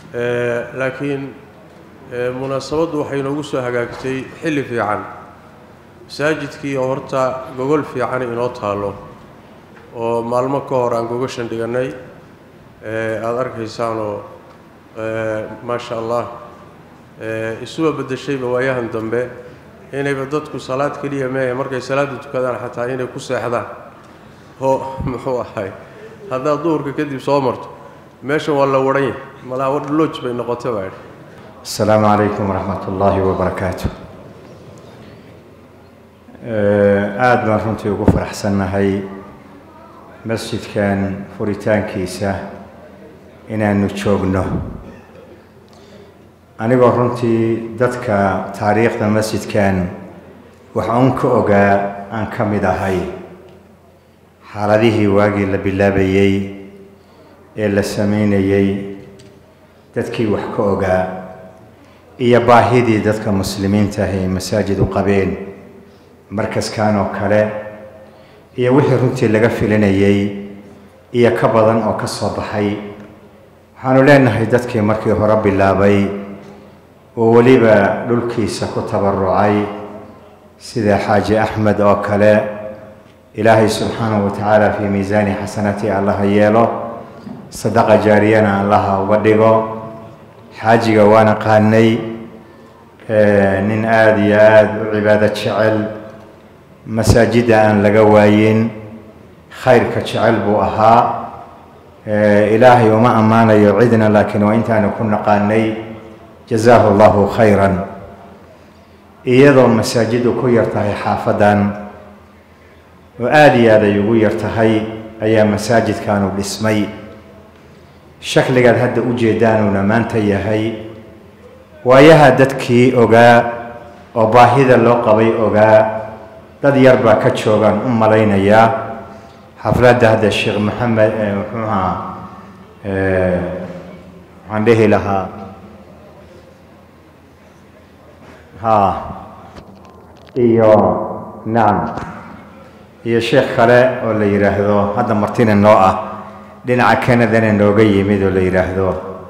laakiin munaasabaddu waxay inoogu soo hagaagtay xilli fiican masaajidkii oo horta gogol fiican inoo taallo oo maalmo ka hor aan gogashan dhigannay aada arkaysaanoo maasha allah isuba beddeshayba waayahan dambe inayba dadku salaad keliya meehe markay salaadda tukadaan xataa inay ku seexdaan oo muxuu ahay haddaad duhurka kadib soo marto meeshan waa la wadhan yahay malaa looj bay noqotay baa idhi asalaamu calaykum waraxmat ullaahi wabarakaatu aada baan runtii ugu faraxsannahay masjidkan furitaankiisa inaanu joogno anigoo runtii dadka taariikhda masjidkan wax uun ka ogaa aan ka mid ahay xaaladihii waagii la bilaabayey ee la samaynayey dadkii wax ka ogaa iyo baahidii dadka muslimiinta ah ay masaajid u qabeen markaskan oo kale iyo wixii runtii laga filinayey iyo ka badan oo ka soo baxay waxaanu leenahay dadkii markii hore bilaabay oo weliba dhulkiisa ku tabarucay sida xaaji axmed oo kale ilaahay subxaanahu wa tacaala fii miisaani xasanatii allaha yeelo sadaqa jaariyana allaha uga dhigo xaajiga waana qaanay nin aada iyo aada u cibaado jecel masaajidda aan laga waayin khayrka jecel buu ahaa ilaahay uma ammaanayo cidna laakiin waa intaanu ku naqaanay jazaahu allahu khayran iyadoo masaajiddu ku yar tahay xaafaddan oo aada iyo aad ay ugu yar tahay ayaa masaajidkaanu dhismay shakligaad hadda u jeedaanuuna maanta yahay waayaha dadkii ogaa oo baahida loo qabay ogaa dad yar baa ka joogaan u malaynayaa xafladda hadda sheekh maxamed muxuu ahaa waxaan dhihi lahaa ha iyo nacam iyo sheekh kale oo la yidhaahdo hadda martina noo ah dhinaca canadana nooga yimid oo la yidhaahdo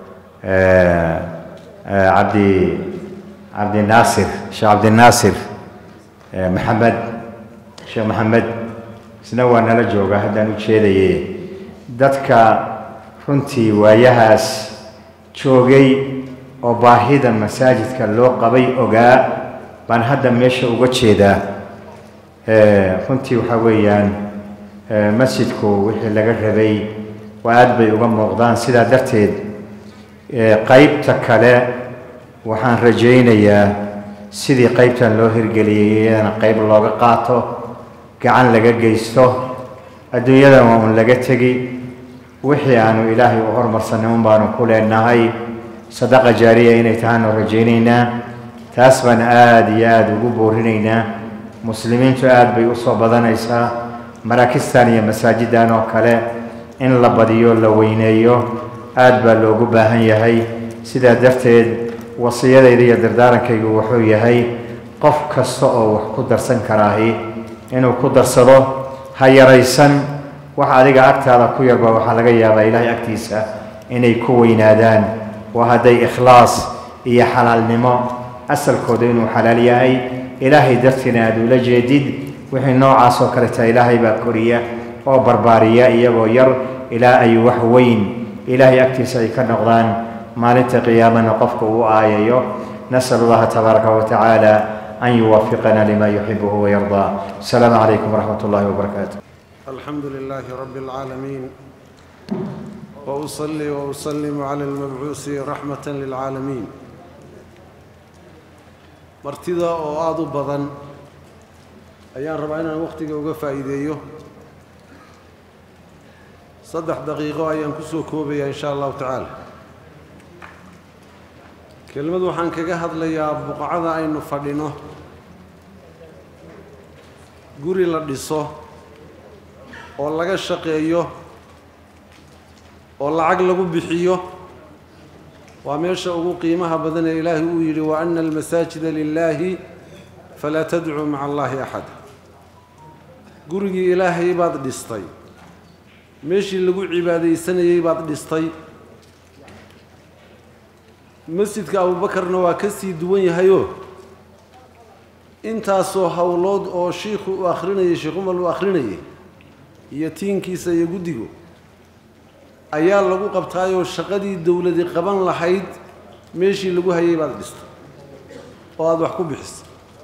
cabdi cabdinaasir sheekh cabdinaasir maxamed sheekh maxamed isna waa nala jooga haddaan u jeedaye dadka runtii waayahaas joogay oo baahida masaajidka loo qabay ogaa baan hadda meesha uga jeedaa runtii waxaa weeyaan masjidku wixii laga rabay waa aada bay uga muuqdaan sidaa darteed qeybta kale waxaan rajaynayaa sidii qeybtan loo hirgeliyay iyadana qeyb looga qaato gacan laga geysto adduunyadan waa un laga tegi wixii aanu ilaahay u hormarsanay un baanu ku leenahay sadaqa jaariya inay tahaanu rajaynaynaa taas baan aada iyo aada ugu boorinaynaa muslimiintu aada bay usoo badanaysaa maraakistan iyo masaajiddan oo kale in la badiyo la weyneeyo aada baa loogu baahan yahay sidaa darteed wasiyadayda iyo dardaarankaygu wuxuu yahay qof kasta oo wax ku darsan karaahi inuu ku darsado ha yaraysan wax adiga agtaada ku yarba waxaa laga yaabaa ilaahay agtiisa inay ku weynaadaan waa hadday ikhlaas iyo xalaalnimo asalkooda inuu xalaal yahay ilaahay dartiina aada ula jeedid wixii noocaas oo kaleta ilaahay baa koriya oo barbaariya iyagoo yar ilaa ay wax weyn ilaahay agtiisa ay ka noqdaan maalinta qiyaamana qofka uu aayayo nasal allaha tabaaraka wa tacaala an yuwafiqana lima yuxibuhu wayardaa asalaamu calaykum waraxmat ullahi wabarakaatu الحمد لله رب العالمين وأصلي وأسلم على المبعوث رحمة للعالمين martida oo aada u badan ayaan rabaa inaan wakhtiga uga faa'iideeyo saddex daqiiqo ayaan ku soo koobayaa in sha allahu tacaala kelmad waxaan kaga hadlayaa buqacada aynu fadhino guri la dhiso oo laga shaqeeyo oo lacag lagu bixiyo waa meesha ugu qiimaha badan ee ilaahay uu yidhi wa ana almasaajida lilaahi falaa tadcuu maca allaahi axada gurigii ilaahay baad dhistay meeshii lagu cibaadaysanayey baad dhistay masjidka abuubakarna waa ka sii duwan yahayoo intaasoo howlood oo shiikhu uu akhrinayay sheekh umar uu akhrinayay iyo tiinkiisa iyo guddigu ayaa lagu qabtaayoo shaqadii dowladi qaban lahayd meeshii lagu hayay baad dhisto oo aada wax ku bixiso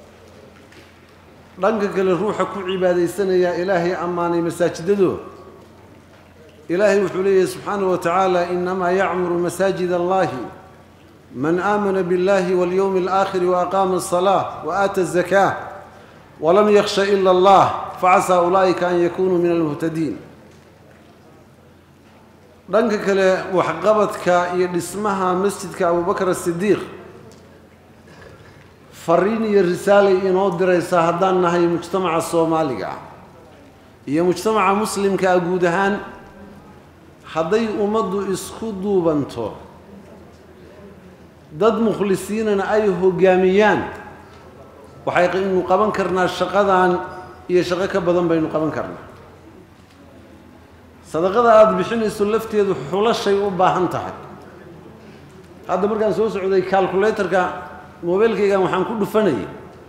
dhanka kale ruuxa ku cibaadaysanayaa ilaahay ammaanay masaajidadoo ilaahay wuxuu leeyahay subxaanahu wa tacaala inamaa yacmuru masaajid allahi man aamana biاllahi waاlyowmi اlآakhiri waaqaama الصalaaة waaata الzakaa walam yakhsha ila allah facasaa ulaa'ika an yakunuu min almuhtadiin dhanka kale waxqabadka iyo dhismaha masjidka abubakr asidiiq fariin iyo risaalay inoo diraysaa haddaan nahay mujtamaca soomaaliga ah iyo mujtamaca muslimka ah guud ahaan hadday ummaddu isku duubanto dad mukhlisiinana ay hoggaamiyaan waxaynu qaban karnaa shaqadan iyo shaqo ka badan baynu qaban karnaa sadaqada aada bixinayso lafteedu xulashay u baahan tahay hadda markaan soo socday calculatorka mobeylkaygan waxaan ku dhufanayay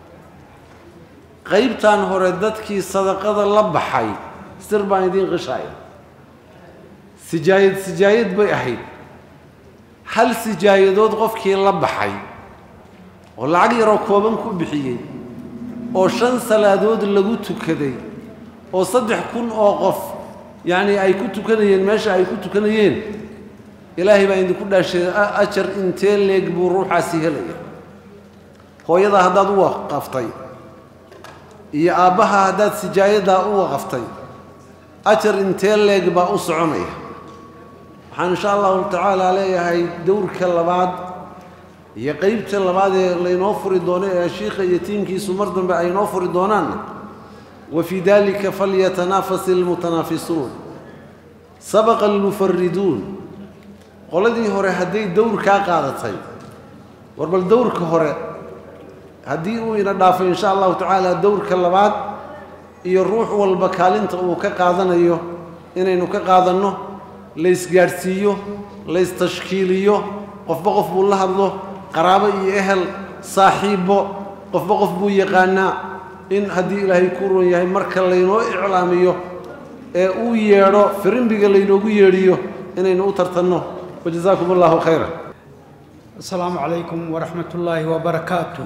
qaybtan hore dadkii sadaqada la baxay sir baan idiin qishaaya sijaayad sijaayad bay ahayd hal sijaayadood qofkii la baxay oo lacag yaroo kooban ku bixiyey oo shan salaadood lagu tukaday oo saddex kun oo qof yacni ay ku tukanayeen meesha ay ku tukanayeen ilaahay baa idinku dhaashay ajar intee leeg buu ruuxaasi helaya hooyadaa haddaad u waqaftay iyo aabbaha haddaad sijaayadaa u waqaftay ajar intee leeg baa u soconaya waxaan insha allahu tacaala leeyahay dowrka labaad iyo qeybta labaad ee laynoo furi doono ee shiikha iyo tiimkiisu mar dambe ay noo furi doonaanna wa fii dalika falyatanaafas ilmutanaafisuun sabaqa almufariduun qoladii hore hadday dowr kaa qaadatay war bal dowrka hore haddii uu ina dhaafay insha allahu tacaala dowrka labaad iyo ruux walba kaalinta uu ka qaadanayo inaynu ka qaadanno laysgaadhsiiyo laystashkiiliyo qofba qof buu la hadlo qaraabo iyo ehel saaxiibbo qofba qof buu yaqaanaa in haddii ilaahay ku ron yahay marka laynoo iclaamiyo ee uu yeedho firimbiga laynoogu yeedhiyo inaynu u tartanno wajazaakum allahu khayra asalaamu calaykum waraxmat ullaahi wabarakaatu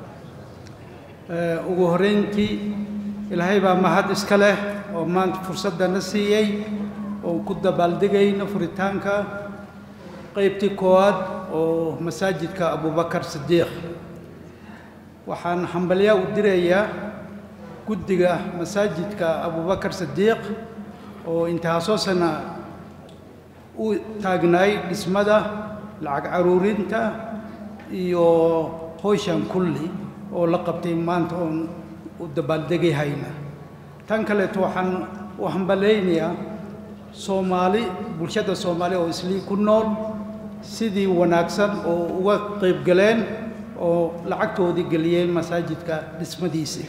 ugu horreyntii ilaahay baa mahad iska leh oo maanta fursaddana siiyey oo ku dabaaldegayna furitaanka qaybtii koowaad oo masaajidka abubakar sidiiq waxaan hambalyaa u dirayaa guddiga masaajidka abubakar sidiiq oo intaasoo sana u taagnaay dhismada lacag caruurinta iyo howshan kulli oo la qabtay maanta oon u dabaaldegayhayna tan kaleeto waxaan u hambalaynayaa soomaali bulshada soomaali oo islii ku nool sidii wanaagsan oo uga qayb galeen oo lacagtoodii geliyeen masaajidka dhismadiisii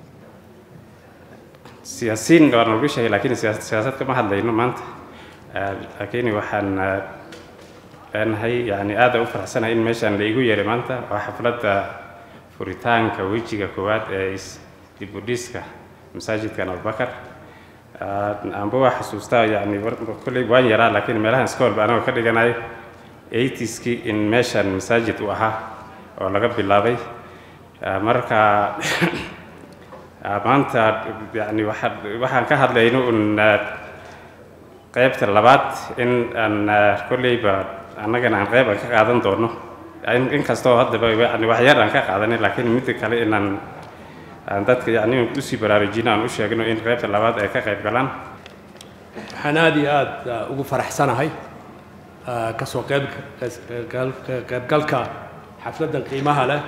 siyaasiin waa nalagu sheegay laakiin siyaasad kama hadlayno maanta laakiin waxaan leenahay yani aada u faraxsanahay in meeshaan la igu yeeray maanta waa xafladda furitaanka wejiga koowaad ee dibudhiska masaajidkan abubakar amba waa xasuustaa yani kolley waan yaraa laakiin meelahan iskoolba anagoo ka dhiganayo eightieskii in meeshan masaajid uu ahaa oo laga bilaabay marka maanta yani waa waxaan ka hadlayno un qaybta labaad in aan kolleyba annagana aan qayb aan ka qaadan doono inkastoo haddaba yani waxyar aan ka qaadanay laakiin midda kale inaan aan dadka yani usii baraarujino aan u sheegno in qaybta labaad ay ka qayb galaan waxaan aada iyo aada ugu faraxsanahay kasoo qayb qaybgalka xafladdan qiimaha leh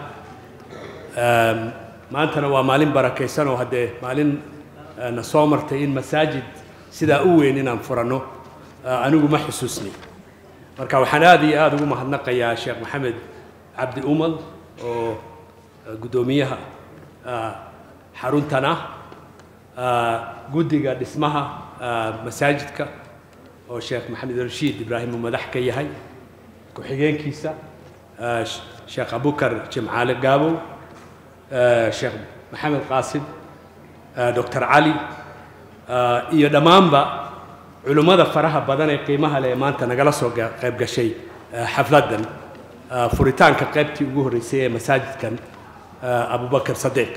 maantana waa maalin barakaysan oo haddee maalin na soo martay in masaajid sidaa u weyn inaan furanno anigu ma xusuusni marka waxaan aada iyo aada ugu mahadnaqayaa sheekh maxamed cabdi umal oo guddoomiyaha xaruntan ah guddiga dhismaha masaajidka oo sheekh maxamed rashiid ibraahim uu madax ka yahay ku-xigeenkiisa eh, Sh- sheekh abukar jimcaale gaabow eh, sheekh maxamed qaasim eh, dr cali eh, iyo dhammaanba culimmada faraha badan ee qiimaha leh ee maanta nagala soo ga- qayb gashay eh, xafladdan eh, furitaanka qaybtii ugu horreysay ee masaajidkan eh, abubakar sadiiq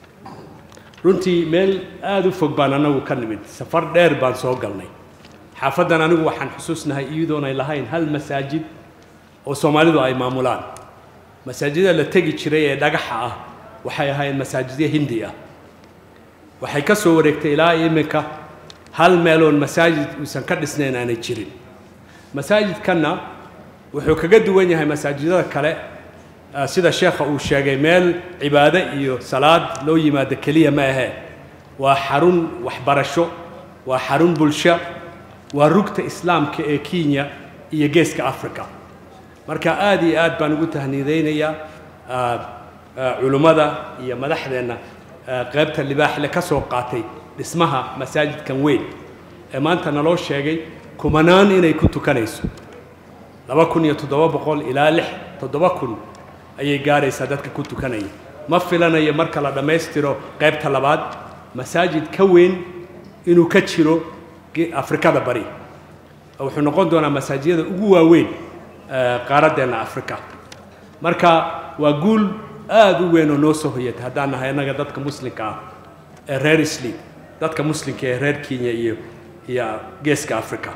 runtii meel aada u fog baan anagu ka nimid safar dheer baan soo galnay xaafaddan anigu waxaan xusuusnahay iyadoonay lahayn hal masaajid oo soomaalidu ay maamulaan masaajida la tegi jiray ee dhagaxa ah waxay ahaayeen masaajidyo hindi ah waxay ka soo wareegtay ilaa iminka hal meeloon masaajid uusan ka dhisnayn aanay jirin masaajidkanna wuxuu kaga duwan yahay masaajidada kale ah, sida sheekha uu sheegay meel cibaado iyo salaad loo yimaado keliya ma ahee waa xarun waxbarasho waa xarun bulsho waa rugta islaamka ee kenya iyo geeska africa marka aad iyo aad baan ugu tahniidaynayaa ah, ah, culummada iyo madaxdeenna ah, qaybta libaaxle ka soo qaatay dhismaha masaajidkan weyn ee maanta naloo sheegay kumanaan inay ku tukanayso laba kun iyo toddoba boqol ilaa lix toddoba kun ayay gaaraysaa dadka ku tukanaya ma filanayo marka la dhammaystiro qaybta labaad masaajid ka weyn inuu ka jiro ge- afrikada bari wuxuu noqon doonaa masaajidada ugu waaweyn eh, qaaraddeenna afrika marka waa guul aada u weyn oo noo soo hoyatay haddaan nahay annaga dadka muslimka ah ee reer isli dadka muslimka ee reer kenya iyo iyo geeska africa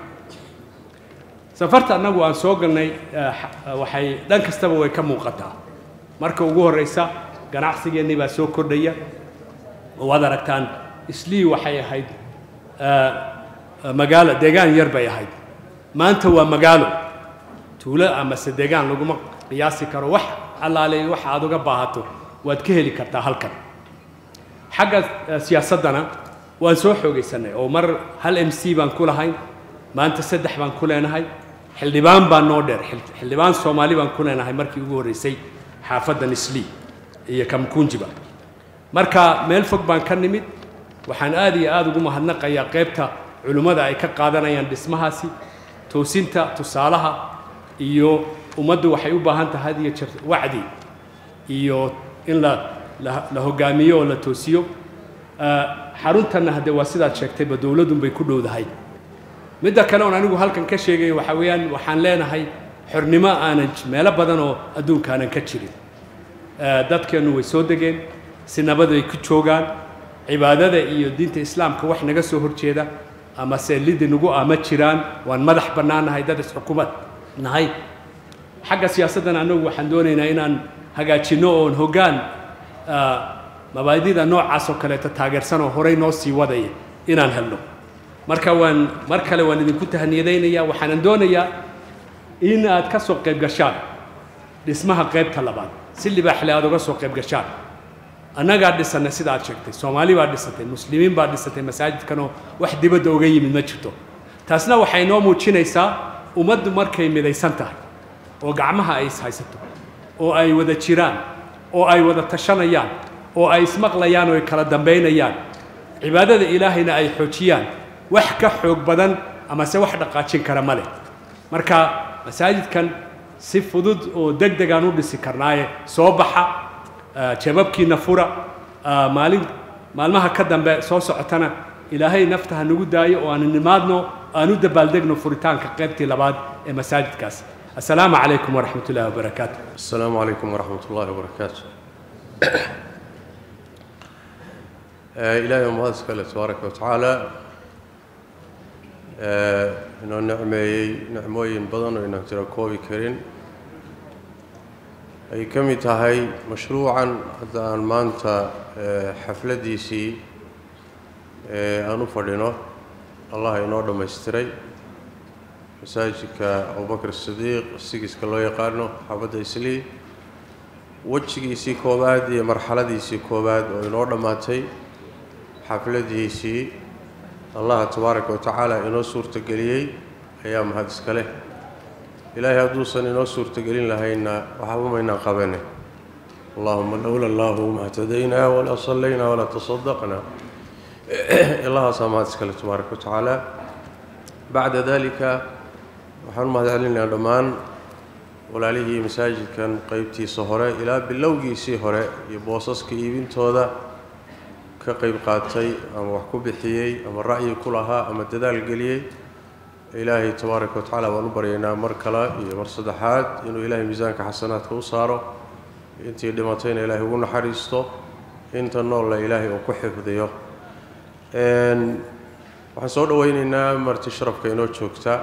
safarta annagu aan soo galnay eh, xa- waxay dhan kastaba way ka muuqataa marka ugu horreysa ganacsigeennii baa soo kordhaya oo waad aragtaan islii waxay ahayd eh, eh, magaalo deegaan yar bay ahayd maanta waa magaalo tuulo amase deegaan laguma qiyaasi karo wax allaale waxa aad uga baahato waad ka heli kartaa halkan xagga eh, siyaasaddana waan soo xoogaysanay oo mar hal m c baan ku lahayn maanta saddex baan ku leenahay xildhibaan baa noo dheer xil- xildhibaan soomaali baan ku leenahay markii ugu horreysay xaafaddan islii iyo kamkunjiba marka meel fog baan ka nimid waxaan aad iyo aada ugu mahadnaqayaa qaybta culimmada ay ka qaadanayaan dhismahaasi toosinta tusaalaha iyo ummaddu waxay u baahan tahay had iyo jeer wacdi iyo in la la, la hogaamiyo oo la toosiyo Ah, xaruntanna hadde waa sidaad sheegtayba dowladunbay ku dhowdahay midda kale oon anigu halkan ka sheegayo waxaa weeyaan waxaan leenahay xornimo aanan j- meelo badan oo adduunka aanan ka jirin Eh, dadkeennu way soo degeen si nabad ay ku joogaan cibaadada iyo diinta islaamka wax naga soo horjeeda ama se lidi nagu ah ma jiraan waan madax bannaanahay dad isxukumad nahay xagga siyaasaddan annagu waxaan doonaynaa inaan hagaajinno oon hoggaan ah, mabaadida noocaas oo kaleeto taageersan oo horey noo sii wadaya inaan helno marka waan mar kale waan idinku tahniyadaynaya waxaanan doonayaa in aad ka soo qayb gashaan dhismaha qaybta labaad si libaaxle aad uga soo qayb gashaan annagaa dhisanay sida aad sheegtay soomaali baa dhisatay muslimiin baa dhisatay masaajidkanoo wax dibadda uga yimid ma jirto taasna waxay noo muujinaysaa ummaddu markay midaysan tahay oo gacmaha ay ishaysato oo ay wada jiraan oo ay wada tashanayaan oo ay ismaqlayaan oo ay kala dambaynayaan cibaadada ilaahayna ay xoojiyaan wax ka xoog badan amase wax dhaqaajin kara ma leh marka masaajidkan si fudud oo deg degaan u dhisi karnaaye soo baxa ah, jababkiina fura ah, maalin maalmaha ka dambe soo socotana ilaahay nafta ha nagu daayo oo aan nimaadno aan u dabaaldegno furitaanka qaybtii labaad ee masaajidkaas assalaamu calaykum waraxmat ullahi wabarakaatu السلام عليكم ورحمة الله وبركاته آه، إلهي ومهدس كله تبارك وتعالى آه، إنه نعمي نعموين بدن وإنه ترى كوبي كرين أي كم تهي مشروعا حتى أن مانتا آه، حفلة دي سي آه، أنو فردينو الله ينور دم يستري masaajidka abubakar sidiiq sigiska loo yaqaano xaafadda islii wejigiisii koowaad iyo marxaladiisii koowaad oo inoo dhammaatay xafladiisii allaha tabaaraka wa tacaala inoo suurtageliyey ayaa mahad iska leh ilaahay hadduusan inoo suurtagelin lahaynna waxba maynaan qabane allahuma lowla allahu ma htadaynaa walaa sallaynaa walaa tasadaqnaa allahaasaa mahad iska leh tabaaraka wa tacaala bacda dalika waxaan u mahad celinayaa dhammaan walaalihii masaajidkan qeybtiisa hore ilaa bilowgiisii hore iyo boosaska iibintooda ka qeyb qaatay ama wax ku bixiyey ama ra'yi ku lahaa ama dadaal geliyey ilaahay tabaaraka wa tacaala baan u baryaynaa mar kale iyo mar saddexaad inuu ilaahay miisaanka xasanaadka u saaro intii dhimatayna ilaahay ugu naxariisto inta noolla ilaahay uu ku xifdiyo waxaan soo dhoweyneynaa marti sharafka inoo joogta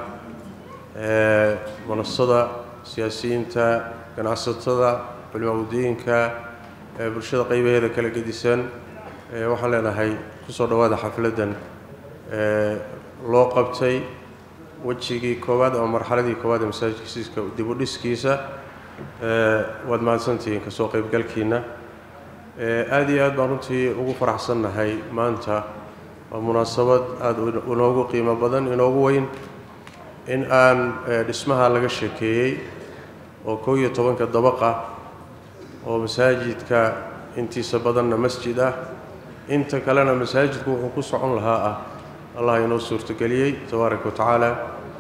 manasada siyaasiyiinta ganacsatada culimaamudiinka bulshada qaybaheeda kala gedisan waxaan leenahay kusoo dhowaada xafladdan loo qabtay wejigii koowaad ama marxaladii koowaad ee masaajidkiiska dib u dhiskiisa waad mahadsantihiin kasoo qaybgalkiina aada iyo aad baan runtii ugu faraxsannahay maanta waa munaasabad aada inoogu qiimo badan inoogu weyn in aan dhismaha laga sheekeeyey oo kow iyo tobanka dabaqa oo masaajidka intiisa badanna masjid ah inta kalena masaajidku wuxuu ku socon lahaa ah allah inoo suurtogeliyey tabaaraka wa tacaala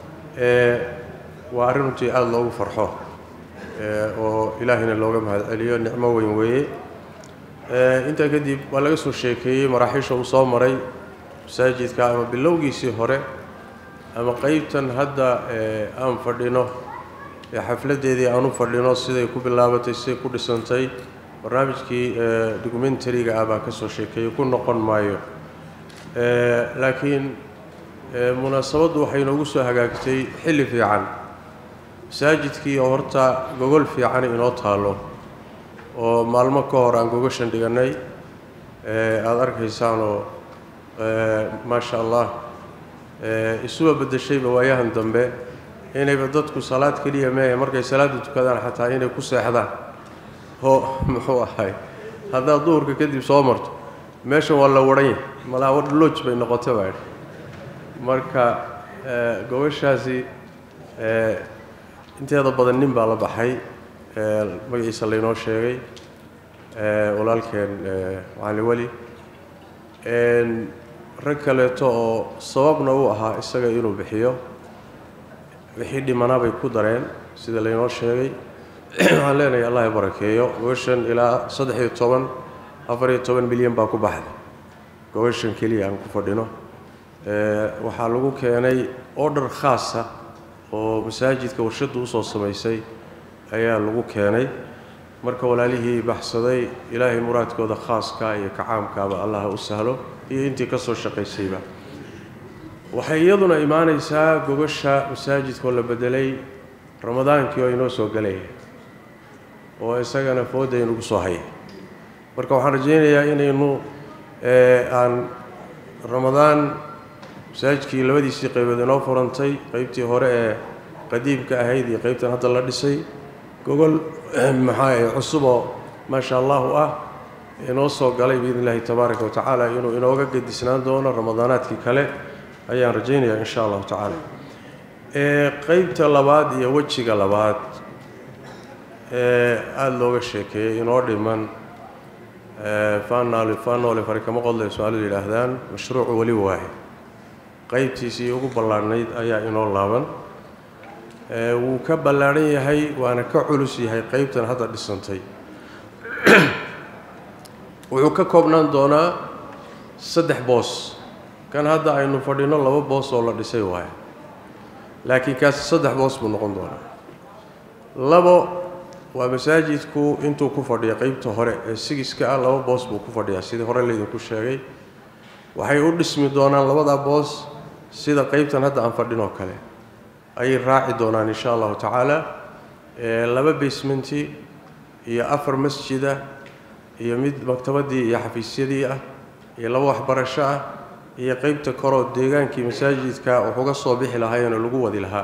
waa arrin runtii aada loogu farxo oo ilaahayna looga mahad celiyo nicmo weyn weeye intaa kadib waa laga soo sheekeeyey maraaxiisha uu soo maray masaajidka ama bilowgiisii hore ama qeybtan hadda aan fadhino ee xafladdeedii aan u fadhino siday ku bilaabatay siday ku dhisantay barnaamijkii documentariga ah baa ka soo sheekeeyey ku noqon maayo laakiin munaasabaddu waxay inoogu soo hagaagtay xilli fiican masaajidkii oo horta gogol fiican inoo taalo oo maalmo ka hor aan gogashan dhigannay aada arkaysaanoo maasha allah isuba beddeshayba waayahan dambe inayba dadku salaad keliya meehe markay salaadda tukadaan xataa inay ku seexdaan oo muxuu ahay haddaad duhurka kadib soo marto meeshan waa la wadhan yahay malaa wadhalooj bay noqota baa idhi marka gobashaasi inteeda badan nin baa la baxay magaciisa laynoo sheegay walaalkeen macali weli rag kaleeto oo sababna u ahaa isaga inuu bixiyo wixii dhimanaa bay ku dareen sida laynoo sheegay waxaan leenahay allah i barakeeyo gobashan ilaa saddex iyo toban afar iyo toban milyan baa ku baxday gobashan keliya aan ku fadhino waxaa lagu keenay order khaasa oo masaajidka warshaddu usoo samaysay ayaa lagu keenay marka walaalihii baxsaday ilaahay muraadkooda khaaska iyo kacaamkaaba allah u sahlo iyo intii ka soo shaqaysayba waxay iyaduna imaanaysaa gobasha masaajidkoo la bedelay ramadaankii oo inoo soo galaya oo isagana fooda inugu soo haya marka waxaan rajaynayaa inaynu aan ramadaan masaajidkii labadiisii qaybood inoo furantay qeybtii hore ee qadiimka ahayd iyo qeybtan hadda la dhisay gogol maxaa cusuboo maasha allahu ah inoo soo galay biidn illahi tabaaraka wa tacaala inuu inooga gedisnaan doono ramadaanaadkii kale ayaan rajaynayaa insha allahu tacaala qeybta labaad iyo wejiga labaad ee aada looga sheekeeyey inoo dhiman fanal fanole fari kama qodlay su-aalidu yidhaahdaan mashruucu weli waaye qeybtiisii ugu ballaadhnayd ayaa inoo laaban wuu ka ballaadhan yahay waana ka culus yahay qeybtan hadda dhisantay wuxuu ka koobnaan doonaa saddex boos kan hadda aynu fadhino laba boos oo la dhisay waaye laakiin kaasi saddex boos buu noqon doonaa labo waa masaajidku intuu ku fadhiya qeybta hore ee sigiska ah laba boos buu ku fadhiyaa sidii hore laydinku sheegay waxay u dhismi doonaan labadaa boos sida qeybtan hadda aan fadhinoo kale ayay raaci doonaan insha allahu tacaala laba basementi iyo afar masjida iyo mid maktabadii iyo xafiisyadii ah iyo laba waxbarasho ah iyo qeybta koroo deegaankii masaajidka waxuga soo bixi lahaayeenoo lagu wadi lahaa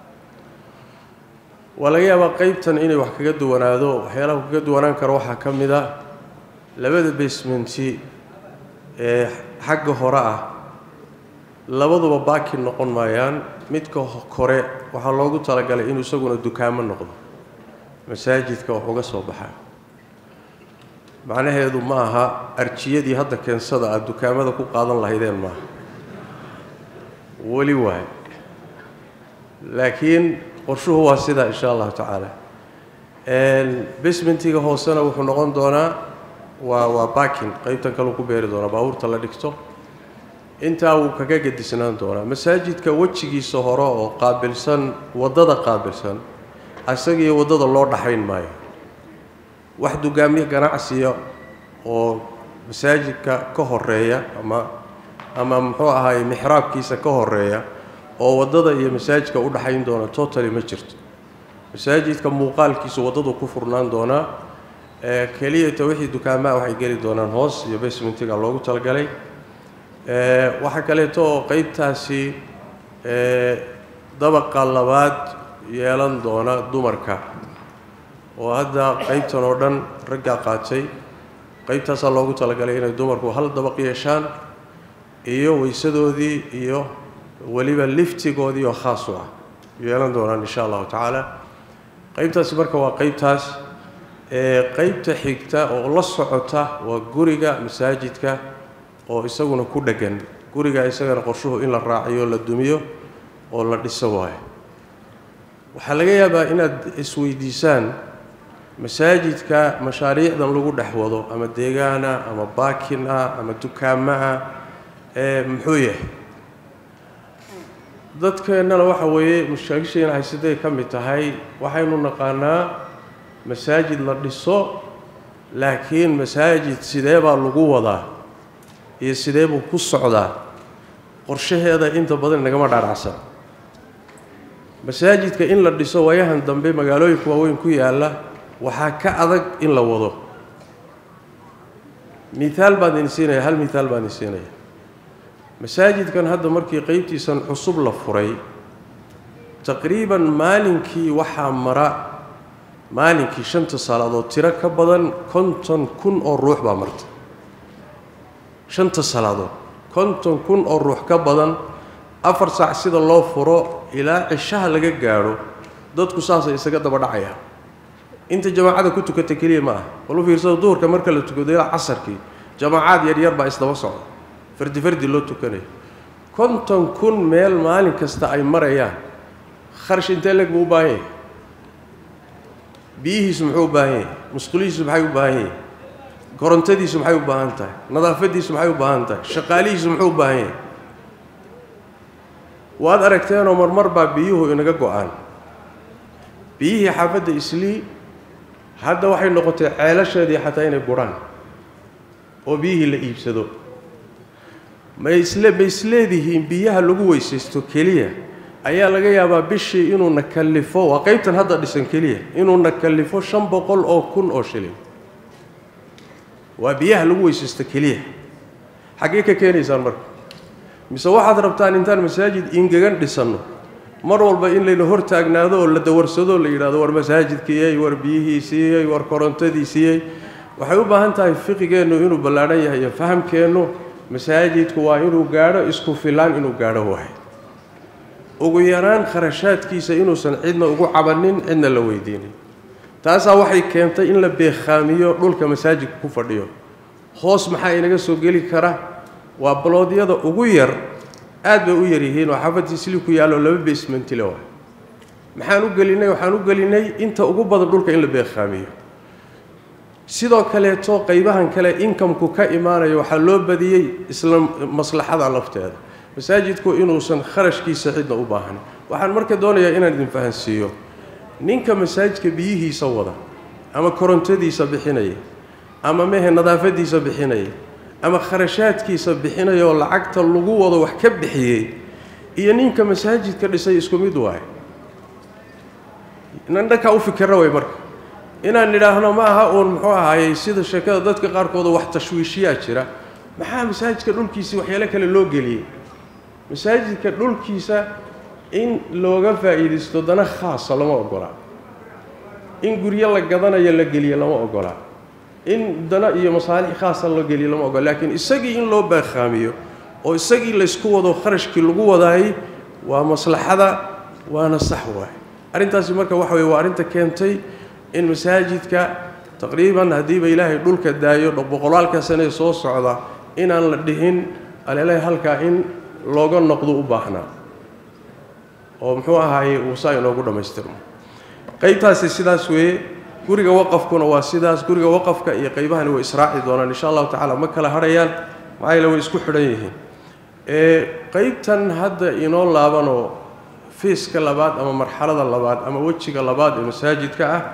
waa laga yaabaa qeybtan inay wax kaga duwanaado waxyaalaha kaga duwanaan karo waxaa ka mid a labada basementi ee xagga hore ah labaduba baaki noqon maayaan midka kore waxaa loogu talagalay inuu isaguna dukaamo noqdo masaajidka wax uga soo baxaa macnaheedu ma aha arjiyadii hadda keensada aada dukaamada ku qaadan lahaydeen maaha weli waay laakiin qorshuhu waa sidaa insha allahu tacaala basmentiga hoosena wuxuu noqon doonaa waa waa bakin qeybtan kaleu ku beeri doonaa baabuurta la dhigto intaa wuu kaga gedisnaan doonaa masaajidka wejigiisa hore oo qaabilsan waddada qaabilsan isagiiyo waddada loo dhaxayn maayo wax dugaamiye ganacsiya oo masaajidka ka horeeya ama ama muxuu ahaay mixraabkiisa ka horeeya oo waddada iyo masaajidka u dhaxayn doona totally ma jirto masaajidka muuqaalkiisu waddadu ku furnaan doonaa keliyata wixii dukaamaa waxay geli doonaan hoos iyo basementiga loogu talagalay waxaa kaleeto oo qeybtaasi dabaqa labaad yeelan doona dumarka oo hadda qeybtan oo dhan raggaa qaatay qeybtaasaa loogu talagalay inay dumarku hal dabaq yeeshaan iyo weysadoodii iyo weliba liftigoodii oo khaas u ah yeelan doonaan insha allahu tacaala qeybtaasi marka waa qeybtaas qeybta xigta oo la socota waa guriga masaajidka oo isaguna ku dheggan guriga isagana qorshuhu in la raaciyo la dumiyo oo la dhiso waayo waxaa laga yaabaa inaad isweydiisaan masaajidka mashaariicdan lagu dhex wado ama deegaana ama baakin ah ama dukaamo ah ee muxuu yahay dadkeennana waxa weeye mashaakisheena haysaday ka mid tahay waxaynu naqaanaa masaajid la dhiso laakiin masaajid sidee baa lagu wadaa iyo sidee buu ku socdaa qorshaheeda inta badan nagama dhaadhacsan masaajidka in la dhiso waayahan dambe magaalooyinka waaweyn ku yaalla waxaa ka adag in la wado miaal baan idin siinaya hal miaal baan idin siinaya masaajidkan hadda markii qeybtiisan cusub la furay taqriiban maalinkii waxaa mara maalinkii shanta salaadood tiro ka badan konton kun oo ruux baa marta shanta salaadood konton kun oo ruux ka badan afar saac sida loo furo ilaa cishaha laga gaadho dadku saasay isaga daba dhacayaan inta jamaacada ku tukata keliya ma ah bal u fiirsada duhurka marka la tukado ilaa casarkii jamaacaad yaryar baa isdaba socda fardi fardi loo tukanayo konton kun meel maalin kasta ay marayaan kharash intee leg buu u baahan yahay biyihiisu muxuu u baahan yahay musqulihiisu maxay u baahan yahay korontadiisu maxay u baahan tahay nadaafadiisu maxay u baahan tahay shaqaalihiisu muxuu u baahan yahay waad aragteenoo marmar baa biyuhu inaga go-aan biyihii xaafadda islii hadda waxay noqotay ceelasheedii xataa inay gurhaan oo biyihii la iibsado ma isle ma isleedihiin biyaha lagu weysaysto keliya ayaa laga yaabaa bishii inuuna kallifo waa qeybtan hadda dhisan keliya inuuna kallifo shan boqol oo kun oo shilin waa biyaha lagu weysaysto keliya xaggee ka keenaysaan marka mise waxaad rabtaan intaan masaajid ingegan dhisanno mar walba in layna hor taagnaado oo la dawarsado la yidhahdo war masaajidkiiyey war biyihii siiyey war korontadii siiyey waxay u baahan tahay fiqigeennu inuu ballaadhan yahay iyo fahamkeennu masaajidku waa inuu gaadho isku filaan inuu gaadho wahay ugu yaraan kharashaadkiisa inuusan cidna ugu cabannin cidna la weydiinin taasaa waxay keentay in la beekhaamiyo dhulka masaajidka ku fadhiyo hoos maxaa inaga soo geli kara waa baloodyada ugu yar aad bay u yaryihiin oo xaafadii sili ku yaallo laba basementile waay maxaan u gelinay waxaan u gelinay inta ugu badan dhulka in la beekhaamiyo sidoo kaleeto qaybahan kale inkamku ka imaanayo waxaa loo badiyey isla maslaxada lafteeda masaajidku inuusan kharashkiisa cidna u baahan waxaan marka doonayaa inaan idin fahansiiyo ninka masaajidka biyihiisa wada ama korontadiisa bixinaya ama mehe nadaafadiisa bixinaya ama kharashaadkiisa bixinaya oo lacagta lagu wado wax ka bixiyey iyo ninka masaajidka dhisay isku mid waay inan dhankaa u fikirna way marka inaan nidhaahno ma aha uun muxuu ahaayey sida sheekada dadka qaarkooda wax tashwiishiyaa jira maxaa masaajidka dhulkiisii waxyaalo kale loo geliyey masaajidka dhulkiisa in looga faa'iidaysto dana khaasa lama ogolaa in guryo la gadanayo la geliyo lama ogolaa in dana iyo masaalix khaasa la geliyo lama ogola laakiin isagii in loo baakhaamiyo oo isagii laysku wado kharashkii lagu wadaayey waa maslaxada waana sax waay arrintaasi marka waxa weye waa arrinta keentay in masaajidka taqriiban haddiiba ilaahay dhulka daayo boqolaalka sanee soo socda inaan la dhihin alelahay halkaa in looga noqdo u baahnaa oo muxuu ahaaye uu saa inoogu dhammaystirmo qaybtaasi sidaas weeye guriga waqafkuna waa sidaas guriga waqafka iyo qaybahani way israaci doonaan insha allahu tacaala ma kala hadhayaan maxaa yeele way isku xidhan yihiin qaybtan hadda inoo laabanoo fiiska labaad ama marxalada labaad ama wejiga labaad ee masaajidka ah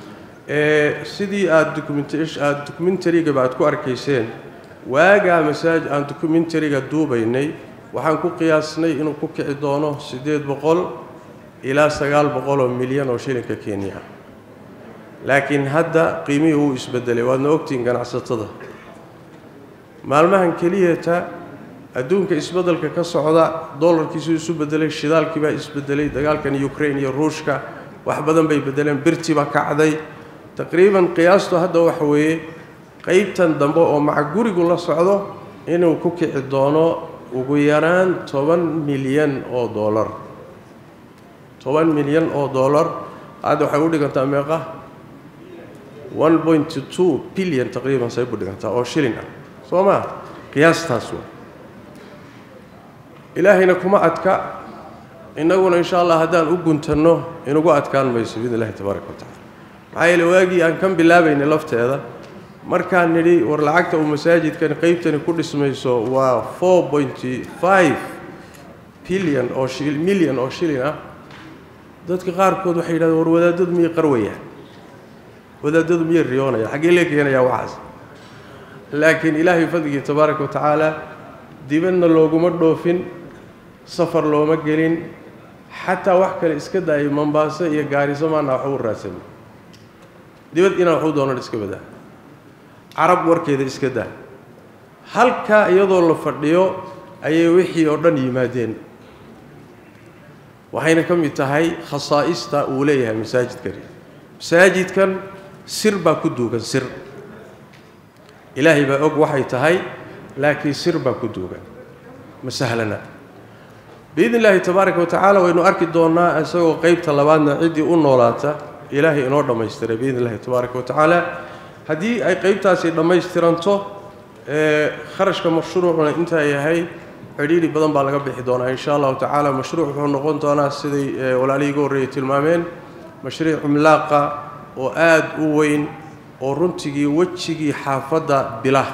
sidii aada documentaada documentarygaba aad ku arkayseen waagaa masaajid aan documentariga duubaynay waxaan ku qiyaasnay inuu ku kici doono siddeed boqol ilaa sagaal boqol oo milyan oo shilinka kenya ah laakiin hadda qiimihii wuu isbedelay waadna ogtihiin ganacsatada maalmahan keliyata adduunka isbeddelka ka socda dollarkiisuu isu bedelay shidaalkii baa isbedelay dagaalkan ukraine iyo ruushka wax badan bay bedeleen birtii baa kacday taqriiban qiyaastu hadda waxa weeye qaybtan dambe oo maca gurigu la socdo inuu ku kici doono ugu yaraan toban milyan oo dollar toban milyan oo dollar hadda waxay u dhigantaa meeqa one point two bilyan taqriiban say bu dhigantaa oo shilin ah soo maa qiyaastaas waa ilaahayna kuma adka innaguna insha allah haddaan u guntanno inugu adkaan mayso biidn illahi tabaaraka wa tacala maxaa yeele waagii aan kan bilaabaynay lafteeda markaan nidhi war lacagta uu masaajidkan qaybtani ku dhismayso waa four pointy five bilyan oo shi milyan oo shilin ah dadka qaarkood waxay yidhahdeen war wadaadadu miyay qarwayaan wadaadadu miyay riyoonayaan xaggee lee keenayaa waxaas laakiin ilaahay fadligii tabaaraka wa tacaala dibadna looguma dhoofin safar looma gelin xataa wax kale iska daayay mombaaso iyo gaariso maana waxba u raadsanay dibad inaan waxu doonan iska badaa carab warkeeda iska daa halkaa iyadoo la fadhiyo ayay wixii oo dhan yimaadeen waxayna ka mid tahay khasaa'ista uu leeyahay masaajidkani masaajidkan sir baa ku duugan sir ilaahay baa og waxay tahay laakiin sir baa ku duugan ma sahlana biidn illaahi tabaaraka wa tacaala waynu arki doonnaa isagoo qeybta labaadna ciddii u noolaata ilaahay inoo dhammaystiray biidn illahi tabaaraka wa tacaala haddii ay qeybtaasi dhammaystiranto kharashka mashruucuna intaa yahay cidhiidhi badan baa laga bixi doonaa insha allahu tacaala mashruuc wuxuu noqon doonaa siday walaalihii uga horreeyay tilmaameen mashruuc cumlaaqa oo aada u weyn oo runtigii wejigii xaafadda bilah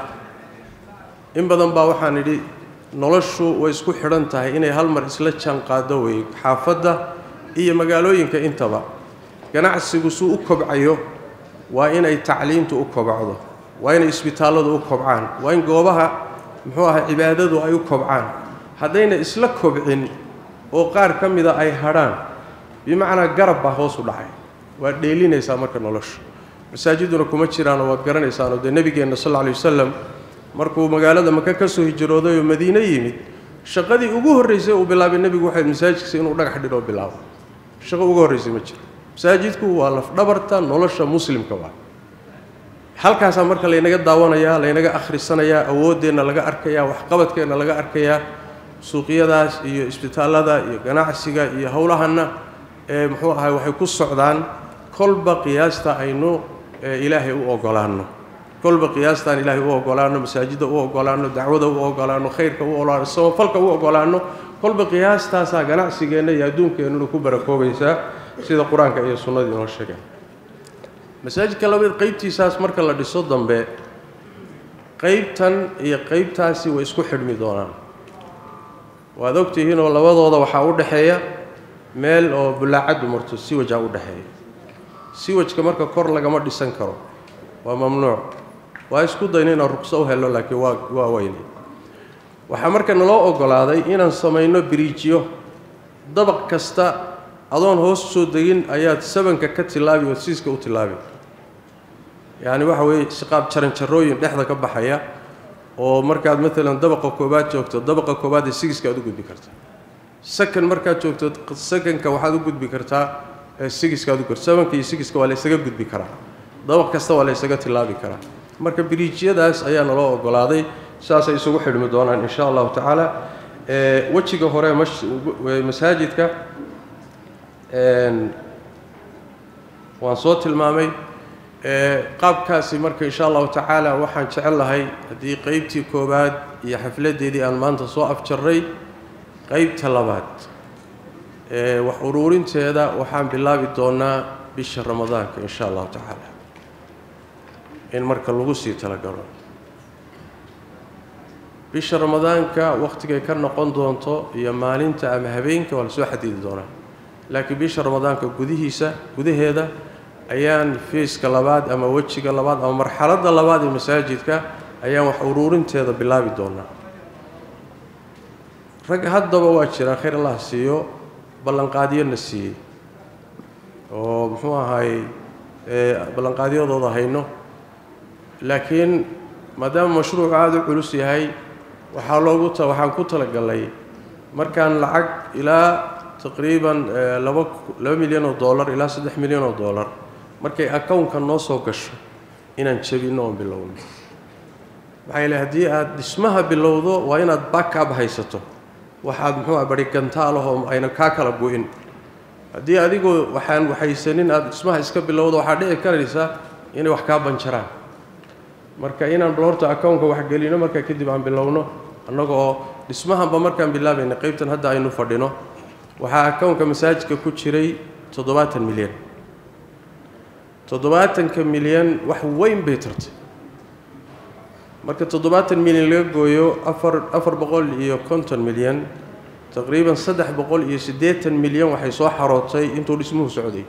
in badan baa waxaan idhi noloshu way isku xidhan tahay inay hal mar isla jaan qaado wey xaafadda iyo magaalooyinka intaba ganacsigu suu u kobcayo waa inay tacliintu u kobcdo waa inay isbitaalladu u kobcaan waa in goobaha muxuu ahay cibaadadu ay u kobcaan haddayna isla kobcin oo qaar ka mida ay hadhaan bimacnaa garab baa hoos u dhacay waad dheelinaysaa marka nolosha masaajiduna kuma jiraanoo waad garanaysaanoo dee nebigeenna sal alla lay wasalam markuu magaalada maka ka soo hijrooday oo madiine yimid shaqadii ugu horraysay uu bilaabay nebigu waxay masaajidkiisa inuu dhagax dhidhoo bilaabo shaqo ugu horraysay ma jiro masaajidku waa lafdhabarta nolosha muslimka waa halkaasaa marka laynaga daawanayaa laynaga akhrisanayaa awooddeenna laga arkayaa waxqabadkeenna laga arkayaa suuqyadaas iyo isbitaallada iyo ganacsiga iyo howlahanna ee muxuu ahay waxay ku socdaan kolba qiyaasta aynu ilaahay u ogolaanno kolba qiyaastaan ilaahay u ogolaanno masaajidda u ogolaanno dacwada u ogolaanno khayrka u ogolaanno samafalka u ogolaanno kolba qiyaastaasaa ganacsigeenna iyo adduunkeennuna ku barakoobaysaa sida qur-aanka iyo sunnada inoo sheegeen masaajidka labaad qeybtiisaas marka la dhiso dambe qeybtan iyo qeybtaasi way isku xidhmi doonaan waad ogtihiinoo labadooda waxaa u dhexeeya meel oo bulaacaddu marto siwajaa u dhexeeya siwajka marka kor lagama dhisan karo waa mamnuuc waa isku dayna inaan ruqso u helo laakiin waa waa weynay waxaa marka naloo ogolaaday inaan samayno biriijyo dabaq kasta adoon hoos soo degin ayaad sabanka ka tilaabi ood siiska u tilaabi yacni waxa weeye siqaab jaranjarooyin dhexda ka baxaya oo markaad maalan dabaqa koobaad joogto dabaqa koobaad ee sigiska aad u gudbi kartaa sakan markaad joogto sakanka waxaad u gudbi kartaa sigiska aad u gudbi sabanka iyo sigiska waa la ysaga gudbi karaa dabaq kasta waa la ysaga tilaabi karaa marka biriijyadaas ayaa naloo ogolaaday saasay isugu xidhmi doonaan insha allahu tacaala wejiga hore masaajidka waan soo tilmaamay qaabkaasi marka insha allahu tacaala waxaan jecel lahay haddii qeybtii koowaad iyo xafladdeedii aan maanta soo afjarray qeybta labaad wax uruurinteeda waxaan bilaabi doonaa bisha ramadaanka in sha allahu tacaala in marka lagu sii talagalo bisha ramadaanka wakhtigay ka noqon doonto iyo maalinta ama habeenka waa lasoo xadidi doonaa laakiin bisha ramadaanka gudihiisa gudaheeda ayaan fiiska labaad ama wejiga labaad ama marxaladda labaad ee masaajidka ayaan wax uruurinteeda bilaabi doonaa rag haddaba waa jiraan khayr allah siiyo ballanqaadyona siiyey oo muxuu ahaayey ballanqaadyadooda hayno laakiin maadaama mashruucu aada u culus yahay waxaa loogu ta waxaan ku talagalay markaan lacag ilaa taqriiban laba laba milyan oo dollar ilaa saddex milyan oo dollar markay accownka noo soo gasho inaan jebinno oon bilowno maxaa yeele haddii aada dhismaha bilowdo waa inaad backab haysato waxaad muxuu ah bari gantaalahoo ayna kaa kala go-in haddii adigoo waxaan waxaysanin aada dhismaha iska bilowdo waxaa dhici karaysa inay wax kaa banjaraan marka inaan bal horta accownka wax gelino markaa kadib aan bilowno annaga oo dhismahanba markaan bilaabayna qaybtan hadda aynu fadhino waxaa accownka masaajidka ku jiray toddobaatan milyan toddobaatanka milyan wax weyn bay tartay marka toddobaatan milyan laga gooyo afar afar boqol iyo konton milyan taqriiban saddex boqol iyo siddeetan milyan waxay soo xarootay intuu dhismuhu socday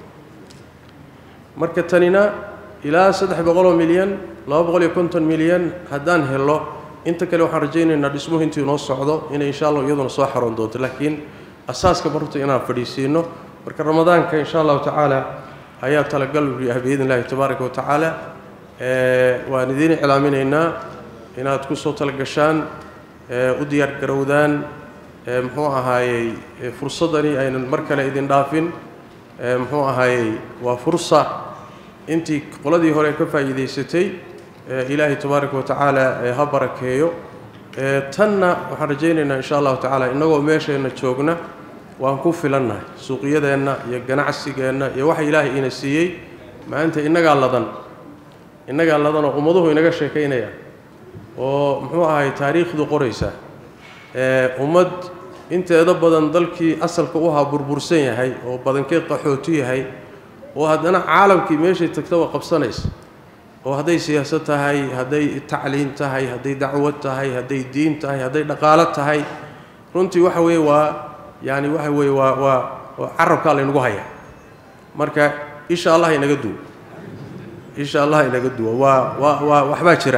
marka tanina ilaa saddex boqoloo milyan laba boqol iyo konton milyan haddaan helo inta kale waxaan rajaynaynaa dhismuhu intuu inoo socdo inay insha allah iyaduna soo xaroon doonto laakiin asaaska barta inaan fadhiisiino marka ramadaanka insha allahu tacaala ayaa talagal ah biidn illahi tabaaraka wa tacaala waan idiin iclaaminaynaa inaad ku soo talagashaan u diyaar garowdaan muxuu ahaayey fursaddani aynan mar kale idin dhaafin muxuu ahaayey waa fursa intii qoladii hore ka faa'iidaysatay ilaahay tabaaraka wa tacaala ha barakeeyo tanna waxaan rajaynaynaa insha allahu tacaala innagoo meesheenna joogna waan ku filannahay suuqyadeenna iyo ganacsigeenna iyo waxa ilaahay ina siiyey maanta innagaa ladan innagaa ladan oo ummaduhu inaga sheekaynaya oo muxuu ahay taariikhdu qoraysa ummad inteeda badan dalkii asalka u ahaa burbursan yahay oo badankeed qaxooti yahay oo haddana caalamkii meeshay tagtaba qabsanaysa oo hadday siyaasad tahay hadday tacliin tahay hadday dacwad tahay hadday diin tahay hadday dhaqaalo tahay runtii waxa weeye waa yaani waxa weeye waa waa waa carabkaa laynagu hayaa marka insha allah inaga duwo insha allah inaga duwo waa waa waa waxbaa jira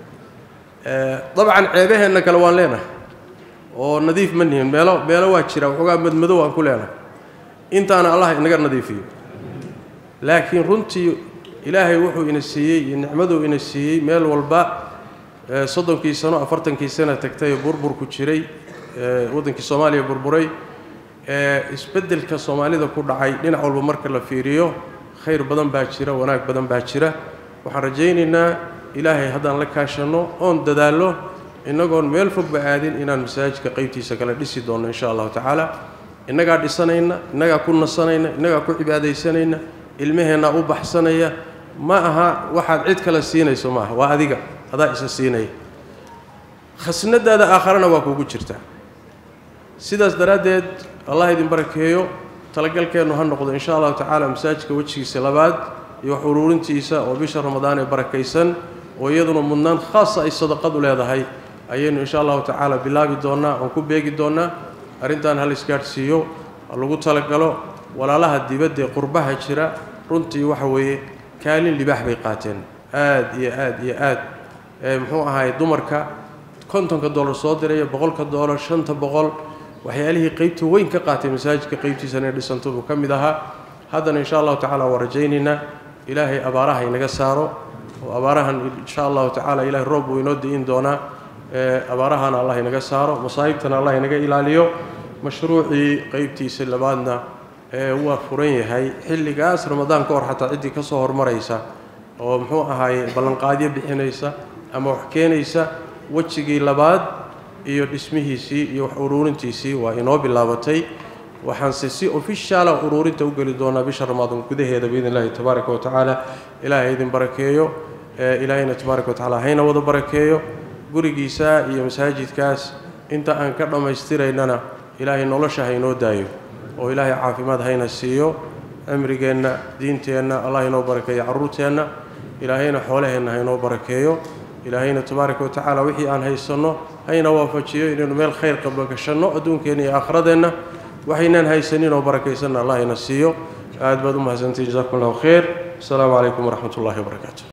dabcan ceebaheenna kale waan leenahay oo nadiif ma nihin meelo meelo waa jira waxoogaa madmadow aan ku leenahay intaana allah inaga nadiifiyo laakiin runtii ilaahay wuxuu ina siiyey iyo nicmaduu ina siiyey meel walba soddonkii sano afartankii sana tagtay burburku jiray waddankii soomaaliya burburay isbeddelka soomaalida ku dhacay dhinac walba marka la fiiriyo khayr badan baa jira wanaag badan baa jira waxaan rajaynaynaa ilaahay haddaan la kaashanno oon dadaallo innagoon meel fogba aadin inaan masaajidka qaybtiisa kale dhisi doonno insha allahu tacaala innagaa dhisanayna innagaa ku nasanayna innagaa ku cibaadaysanayna ilmaheennaa u baxsanaya ma aha waxaad cid kale siinayso maaha waa adiga adaa isa siinaya khasnadaada aakharana waa kuugu jirtaa sidaas daraaddeed allah idin barakeeyo talagalkeennu ha noqdo insha allahu tacaala masaajidka wejigiisa labaad iyo wax uruurintiisa oo bisha ramadaan ee barakaysan oo iyaduna mudnaan khaasa ay sadaqadu leedahay ayaynu insha allahu tacaala bilaabi doonnaa oon ku beegi doonnaa arrintan hal isgaadhsiiyo ha lagu talagalo walaalaha dibadda ee qurbaha jira runtii waxa weeye kaalin libaax bay qaateen aad iyo aad iyo aad muxuu ahaay dumarka kontonka dollar soo diraya boqolka dollar shanta boqol waxyaalihii qaybta weyn ka qaatay masaajidka qaybtiisa inay dhisanto buu ka mid ahaa haddana insha allahu tacala waa rajaynaynaa ilaahay abaaraha inaga saaro oo abaarahan insha allahu tacaala ilahay roob buu inoo di'in doonaa abaarahana allah inaga saaro masaa'ibtana allah inaga ilaaliyo mashruucii qaybtiisa labaadna waa furan yahay xilligaas ramadaan ka hor xataa ciddii ka soo hormaraysa oo muxuu ahaaye ballanqaadyo bixinaysa ama wax keenaysa wejigii labaad iyo dhismihiisii iyo wax uruurintiisii waa inoo bilaabatay waxaanse si ofishaala uruurinta u geli doonaa bisha ramadaan gudaheeda biidn illahi tabaaraka wa tacaala ilaahay idin barakeeyo ilaahayna tabaaraka wa tacala hayna wada barakeeyo gurigiisa iyo masaajidkaas inta aan ka dhammaystiraynana ilaahay nolosha haynoo daayo oo ilaahay caafimaad hayna siiyo cimrigeenna diinteenna allah inoo barakeeyo carruurteenna ilaahayna xoolaheenna ha inoo barakeeyo ilaahayna tabaaraka watacaala wixii aan haysanno hayna waafajiyo inaynu meel khayr qaba gashanno adduunkeenna iyo aakhiradeenna waxaynaan haysanin oo barakaysanna allah ina siiyo aad baad u mahadsantihin jazakum allahu khayr asalaamu calaykum waraxmat ullahi wabarakaatu